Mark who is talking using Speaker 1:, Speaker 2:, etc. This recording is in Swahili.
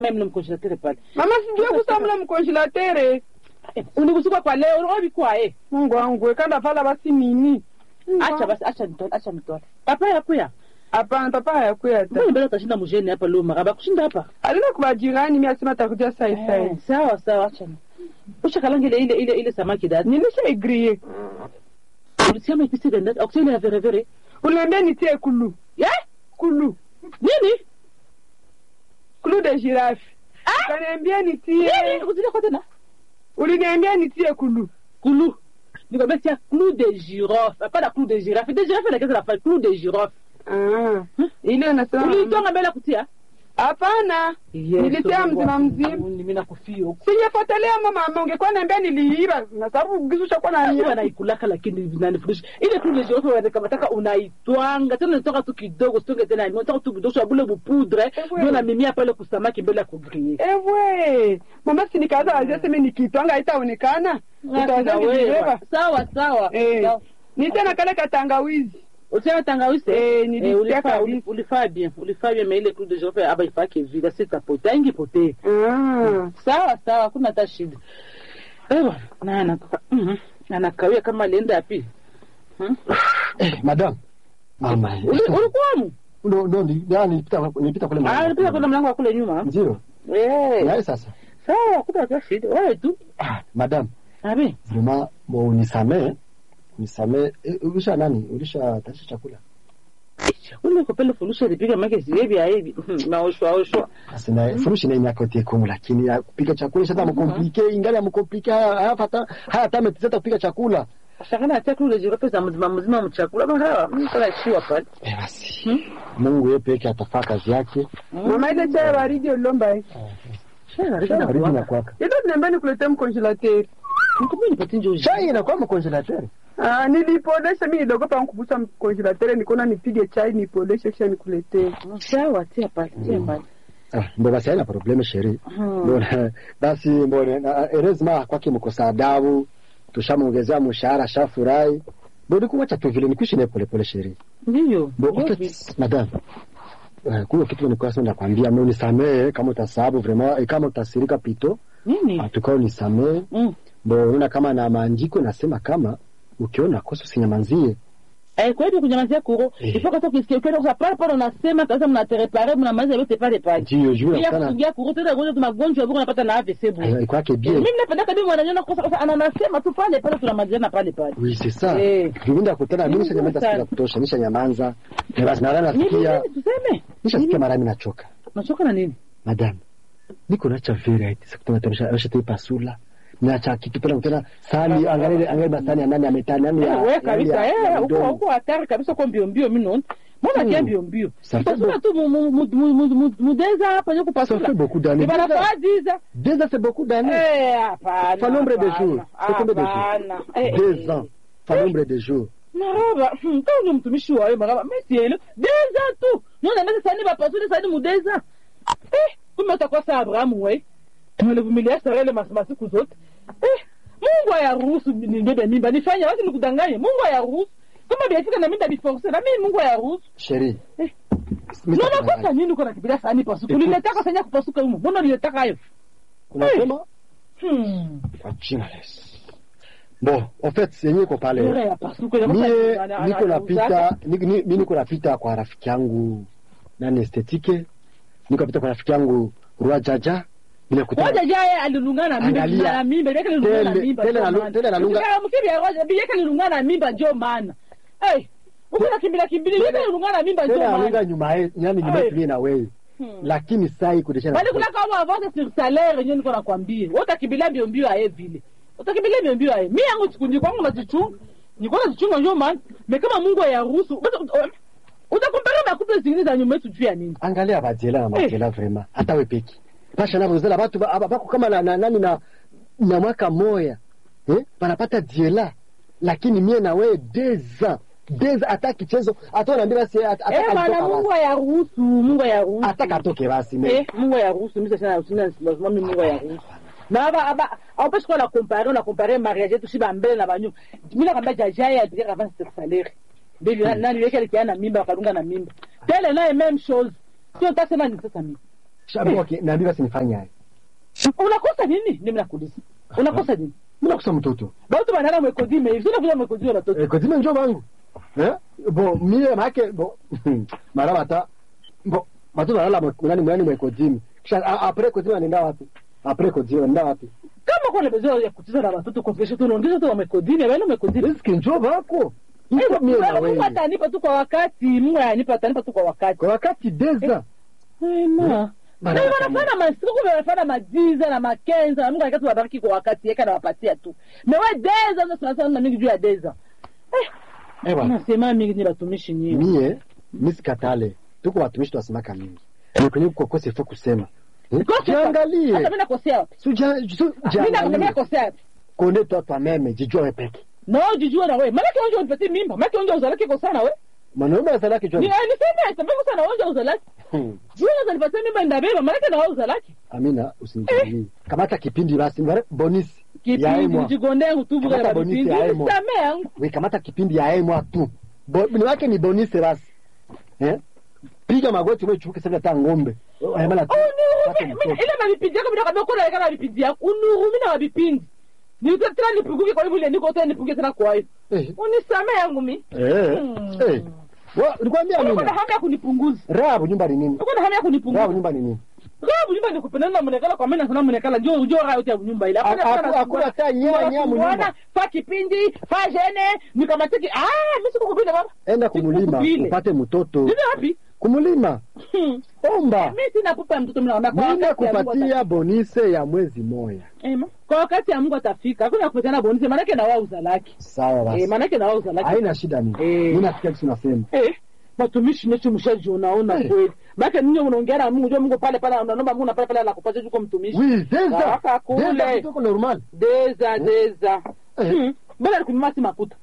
Speaker 1: même le congélateur pale.
Speaker 2: mama sijue kusamula mkonjelatere
Speaker 1: Unikusuka kwa leo unaona bikwa eh.
Speaker 2: mungu wangu ekanda vala basi nini
Speaker 1: Acha basi acha nitole acha nitole. Papa yakuya.
Speaker 2: hapana papa hayakuya ta
Speaker 1: Mbona mbele utashinda mjeni hapa leo makaba kushinda hapa?
Speaker 2: alina kubajirani mi asema takuja sai
Speaker 1: Eh,
Speaker 2: sai
Speaker 1: sawa sawa acha. Usha kalanga ile ile ile ile samaki dad.
Speaker 2: nilisha igrie
Speaker 1: Ulisema ipisi dad. Oksele ya vere vere.
Speaker 2: uliambia nitie kulu
Speaker 1: Eh?
Speaker 2: kulu
Speaker 1: Nini?
Speaker 2: kulu de girafe
Speaker 1: Ah?
Speaker 2: ukaniambia
Speaker 1: Nini?
Speaker 2: nitie
Speaker 1: Uzile kwa tena?
Speaker 2: uliniambia nitie kulu
Speaker 1: Clou. Nikwambia tia clou de girofle. Pas la clou de girafe. De girafe lakini la clou de girofle.
Speaker 2: Ah, ile unasema
Speaker 1: Ulitonga mbele kutia?
Speaker 2: hapana nilitia mzima mzima
Speaker 1: Mimi nakufia huko.
Speaker 2: sinyefuatilia mama ungekuwa niambia niliiba na sababu gizu chakuwa
Speaker 1: Huwa
Speaker 2: naniiba
Speaker 1: naikulaka lakini vinanifundisha. Ile clou de girofle wanataka unaitwanga. Tena unatoka tu kidogo, sitonge tena. Unatoka tu kidogo kwa bule bupudre.
Speaker 2: Ewe.
Speaker 1: Ndio na mimia pale kusamaki mbele ya kugrie.
Speaker 2: ewe mama sinikaza wazia seme nikitwanga haitaonekana utaweza nilibeba
Speaker 1: Sawa sawa.
Speaker 2: Eh.
Speaker 1: Sawa.
Speaker 2: ni tena kale katangawizi
Speaker 1: Ulisema tangawizi?
Speaker 2: Eh, nilisikia
Speaker 1: ulifaa
Speaker 2: kabisa.
Speaker 1: uli- ulifaa bien. Ulifaa bien mais ile clou de girofle aba ifake vile sitapotea ingipotee.
Speaker 2: Ah.
Speaker 1: sawa sawa, hakuna hata shida. Ewa, na anaka mhm, anakawia kama alienda yapi? Hmm?
Speaker 3: Eh, madam. Mama.
Speaker 1: Uli- Ulikuwamu?
Speaker 3: Ndo ndo ni- ya, nilipita nilipita kule
Speaker 1: Ah, nilipita kwenda mlango wa kule nyuma.
Speaker 3: Ndio.
Speaker 1: Eh,
Speaker 3: Yaani sasa.
Speaker 1: sawa, hakuna hata shida. Wewe tu.
Speaker 3: Ah, madam,
Speaker 1: Abi,
Speaker 3: vraiment bo unisamee. Unisamee. Eh, ulisha nani? Ulisha tarisha chakula.
Speaker 1: ule kopele fulusha lipiga make siyebi ya hivi. Maoshwa oshwa.
Speaker 3: Basi na furushi na miaka yote kumu lakini ya kupika chakula shata mkomplike ingali ya mkomplike haya haya fata haya tame tizeta kupika chakula.
Speaker 1: Shakana hata kule jirope za mzima mzima mchakula mara mimi sana shiwa pale.
Speaker 3: Eh, basi.
Speaker 1: Hmm?
Speaker 3: Mungu yeye peke atafaa kazi yake.
Speaker 2: mama ile chai ya baridi ulomba hii
Speaker 1: Shana
Speaker 3: Shana baridi na
Speaker 1: ridi
Speaker 3: kwaka.
Speaker 2: ile niambia nikuletee mkonjelateur
Speaker 1: Nikumbe nipatie njoo.
Speaker 3: Chai inakuwa mkonjelateur.
Speaker 2: Ah, nilipodesha mi nidogopa nkubusa mkonjelateur nikaona nipige chai nipodeshe kisha nikuletee
Speaker 1: Sawa, tia pale, tia pale.
Speaker 3: Ah, ndo basi haina probleme sheri.
Speaker 1: Hmm.
Speaker 3: Mbona basi mbona na- erezima kwake mkosa adabu tushamwongezea mshahara shafurahi. Bodi kuwacha tu vile nikuishi naye pole pole sheri.
Speaker 1: Ndio.
Speaker 3: Bo
Speaker 1: ndio
Speaker 3: en
Speaker 1: vile.
Speaker 3: fait madame Uh, kuna kitu nilikuwa sasa nakwambia mimi unisamee kama utasababu vraiment eh, kama utasirika pito
Speaker 1: Nini?
Speaker 3: tukao unisamee
Speaker 1: Mm.
Speaker 3: bo unaona kama na maandiko nasema kama ukiona kosa usinyamanzie
Speaker 1: Eh, kwa hivyo kunyamazia kuro
Speaker 3: Eh.
Speaker 1: ifo kata ukisikia ukienda kwa pale pale unasema kabisa mnaterepare mnamaliza yote pale pale
Speaker 3: ndio juu
Speaker 1: bila
Speaker 3: sana
Speaker 1: kuingia kuro tena gonjwa tu magonjwa bora unapata na AVC bure
Speaker 3: kwake bien
Speaker 1: mimi napenda kabisa mwananyona kosa kosa ananasema tu pale pale tunamalizana pale pale
Speaker 3: oui c'est ça
Speaker 1: Eh.
Speaker 3: juvinda kutana mimi
Speaker 1: Ni
Speaker 3: nishanyamaza
Speaker 1: vizuri
Speaker 3: siku ya
Speaker 1: sana.
Speaker 3: kutosha nishanyamaza Eh, basi na
Speaker 1: nini
Speaker 3: nasikia
Speaker 1: nini tuseme
Speaker 3: nishasikia mara mimi nachoka
Speaker 1: nachoka na nini
Speaker 3: madame niko nacha vera eti sikutana tabisha aisha tei pasula nacha kitu pale kutana sani angalia angalia basani ya nani ametani nani ya
Speaker 1: Eh, wewe
Speaker 3: ya-
Speaker 1: kabisa
Speaker 3: ya- ya
Speaker 1: eh huko
Speaker 3: mdomo.
Speaker 1: huko hatari kabisa kwa mbio mbio mimi naona mbona kia mbio mbio
Speaker 3: Ça fait
Speaker 1: pasula tu mu- mu- mu- mu- mu- mu- mudeza hapa yuko
Speaker 3: Ça fait
Speaker 1: pasula
Speaker 3: beaucoup d'années.
Speaker 1: ni bana fadiza
Speaker 3: Deux ans, c'est beaucoup d'années.
Speaker 1: eh hapana
Speaker 3: Fa nombre de
Speaker 1: hapana,
Speaker 3: jours. C'est combien de jours
Speaker 1: hapana. Eh,
Speaker 3: Deux
Speaker 1: eh.
Speaker 3: ans. Fa nombre de jours.
Speaker 1: maraba hmm, kama ule mtumishi wawe maraba mesielo deza tu nona mesi sani bapasule sani mudeza eh, kumbe utakuwa sa abrahamu we tumelivumilia sara ile mas- masiku zote eh, mungu ayaruhusu nibebe mimba nifanye basi nikudanganye mungu ayaruhusu kama biafika na mimi biforce na mimi mungu ayaruhusu
Speaker 3: Chérie.
Speaker 1: Eh.
Speaker 3: Mimi
Speaker 1: nona
Speaker 3: nitakudanganya.
Speaker 1: kosa nini uko nakibiria sani pasuka uliletaka sanya kupasuka humo mbona uliletaka hayo
Speaker 3: Unasema
Speaker 1: hmm.
Speaker 3: kwa jina la Yesu. Bon, en fait, yenyewe iko
Speaker 1: Bora
Speaker 3: pale.
Speaker 1: ya pasuka
Speaker 3: Mie niko napita, ni- ni- mimi niko napita kwa rafiki yangu nani estetike. Niko napita kwa rafiki yangu Rua Jaja. Bila kutana.
Speaker 1: Ngoja jaye alilungana na mimba
Speaker 3: Angalia.
Speaker 1: na mimba yake alilungana na
Speaker 3: Tele-
Speaker 1: mimba
Speaker 3: tele
Speaker 1: ndio
Speaker 3: na-
Speaker 1: maana.
Speaker 3: tele na lunga-
Speaker 1: Ukitaka msibi ya ngoja bi yake alilungana na mimba ndio maana. Eh, uko na kimbila kimbili yake alilungana na mimba ndio
Speaker 3: Tena
Speaker 1: maana.
Speaker 3: alunga nyuma ye, yani nyuma
Speaker 1: Ai.
Speaker 3: yetu na wewe.
Speaker 1: Hmm.
Speaker 3: Lakini saa hii kudesha.
Speaker 1: Bali kuna kama avance sur salaire yenyewe niko nakwambia. Wewe utakimbilia mbio mbio aye vile. Utakimbilia mbio mbio aye. Mimi yangu chikundi kwangu najichunga. Niko najichunga ndio maana. Me kama Mungu ayaruhusu. Utakompara na kupe zingine za nyuma yetu juu ya nini?
Speaker 3: angalia bajela na majela vraiment hata we peki pasha navo zela batu ba- ba- bako kama na, na, nani na, na mwaka moya eh? banapata diela lakini mie na wewe deza deza hata kichezo hata unaambia basi hata- hata
Speaker 1: Eh bana
Speaker 3: kalitoka
Speaker 1: Mungu
Speaker 3: basi.
Speaker 1: ayaruhusu, Mungu ayaruhusu.
Speaker 3: hata katoke basi me
Speaker 1: Eh, Mungu ayaruhusu, mimi sasa sina lazima mimi Mungu ayaruhusu. Na aba aba haupesi kwa la comparer na comparer mariage yetu shiba mbele na banyu. Mimi nakwambia jaja ya dire avant sur salaire. Ndio na nani yake alikiana na mimba akalunga na mimba. Tele naye même chose. Sio tasema ni sasa mimi.
Speaker 3: Shabu okay, niambie basi nifanye haya.
Speaker 1: unakosa nini nimi nakuuliza unakosa nini
Speaker 3: Mimi nakusa mtoto.
Speaker 1: bautu banana mwekodime hivi unakuza mwekodime batoto
Speaker 3: Eh, kodime njoo bangu. Eh? Bo mie make bo mara bata bo batu balala mwe- nani mwani mwe kodime. Kisha a- apre kodime anaenda wapi? Apre kodime anaenda wapi?
Speaker 1: kama kuna besoin ya kucheza na watoto kwa kesho tunaongeza tu wamekodime bana mwekodime
Speaker 3: Riski njoo bako. Iko mie na
Speaker 1: Mungu
Speaker 3: wewe.
Speaker 1: atanipa tu kwa wakati Mungu atanipa atanipa tu kwa wakati
Speaker 3: Kwa wakati deza.
Speaker 1: Ema.
Speaker 3: Bana
Speaker 1: Na
Speaker 3: bata
Speaker 1: wanafanya masiku wanafanya majiza na makenza na Mungu akati wabariki kwa wakati yake na wapatia tu. Mewe deza ndio tunasema na mingi juu ya deza.
Speaker 3: Eh bwana.
Speaker 1: Nasema mingi ni batumishi nyinyi.
Speaker 3: Mie misikatale. Tuko watumishi tunasemaka mingi. Ni kwenye kukose ifo kusema. Eh? Jiangalie.
Speaker 1: Hata mimi nakosea wapi?
Speaker 3: Suja su
Speaker 1: Mimi
Speaker 3: jiangalie.
Speaker 1: nakosea wapi?
Speaker 3: Konde toi toi-même, jijua wewe peke.
Speaker 1: Na wewe jijua na wewe. Maana kionjo unipatie mimba. Maana kionjo uzalaki kwa sana wewe.
Speaker 3: Mwanaume azalaki jua.
Speaker 1: Ni ni sema sema kwa sana wewe uzalaki.
Speaker 3: Hmm.
Speaker 1: Jua unanipatia mimba ndabeba maana kana wewe uzalaki.
Speaker 3: Amina, usinijilie. Kamata kipindi basi, mbare bonisi. Ya
Speaker 1: Kipindi
Speaker 3: emwa.
Speaker 1: jigonde utubu
Speaker 3: Kamata
Speaker 1: kwa
Speaker 3: bonisi
Speaker 1: vipindi.
Speaker 3: ya emwa.
Speaker 1: Samea yangu.
Speaker 3: We kamata kipindi ya emwa tu. Bo, ni wake ni bonisi basi. Eh? Piga magoti wewe chuke sasa hata ng'ombe. Ayamala tu. Pate
Speaker 1: Unihurumie.
Speaker 3: mtoto.
Speaker 1: Ile mavipindi yako bila kabla kuna kana vipindi yako. Unihurumie na vipindi. Nilitaka nipunguke kwa hivyo ile niko tena nipunguke tena kwa hiyo.
Speaker 3: Eh.
Speaker 1: Unisamee yangu mimi.
Speaker 3: Eh.
Speaker 1: Hmm.
Speaker 3: Eh. Wa, nikwambia
Speaker 1: Uko na
Speaker 3: Amina.
Speaker 1: hamu ya kunipunguza.
Speaker 3: Rabu nyumba ni nini?
Speaker 1: Uko na hamu ya kunipunguza.
Speaker 3: Rabu nyumba ni nini?
Speaker 1: Rabu nyumba ni kupendana na mwenekala kwa mimi na mwenekala njoo njoo raha yote ya nyumba ile.
Speaker 3: Aku- aku- Hakuna hata nyea nyea mnyumba.
Speaker 1: Fa kipindi, fa jene, nikamatiki. Ah, mimi sikukupenda baba.
Speaker 3: Enda kumulima
Speaker 1: Sikukupile.
Speaker 3: upate mtoto.
Speaker 1: Nini wapi?
Speaker 3: Kumulima.
Speaker 1: Hmm.
Speaker 3: Omba.
Speaker 1: Mimi sina pupa ya mtoto mimi naomba kwa
Speaker 3: Nenda
Speaker 1: wakati ya Mungu
Speaker 3: kupatia bonise ya mwezi moya.
Speaker 1: Ema. Kwa wakati ya Mungu atafika. Hakuna kupatana bonus maana yake na wao uzalaki.
Speaker 3: Sawa
Speaker 1: Eh,
Speaker 3: basi.
Speaker 1: maana yake na wao uzalaki.
Speaker 3: Haina shida mimi.
Speaker 1: Eh.
Speaker 3: Mimi nasikia kitu nasema.
Speaker 1: Eh, watumishi necho mshajionaona
Speaker 3: Eh.
Speaker 1: kweli. Maana ninyi unaongea na Mungu, jua Mungu pale pale unaomba Mungu na pale pale anakupatia juko mtumishi.
Speaker 3: Oui, deza.
Speaker 1: Kaka kule.
Speaker 3: Deza kitoko normal.
Speaker 1: Deza deza.
Speaker 3: Eh.
Speaker 1: Hmm. Bala alikununua si makuta.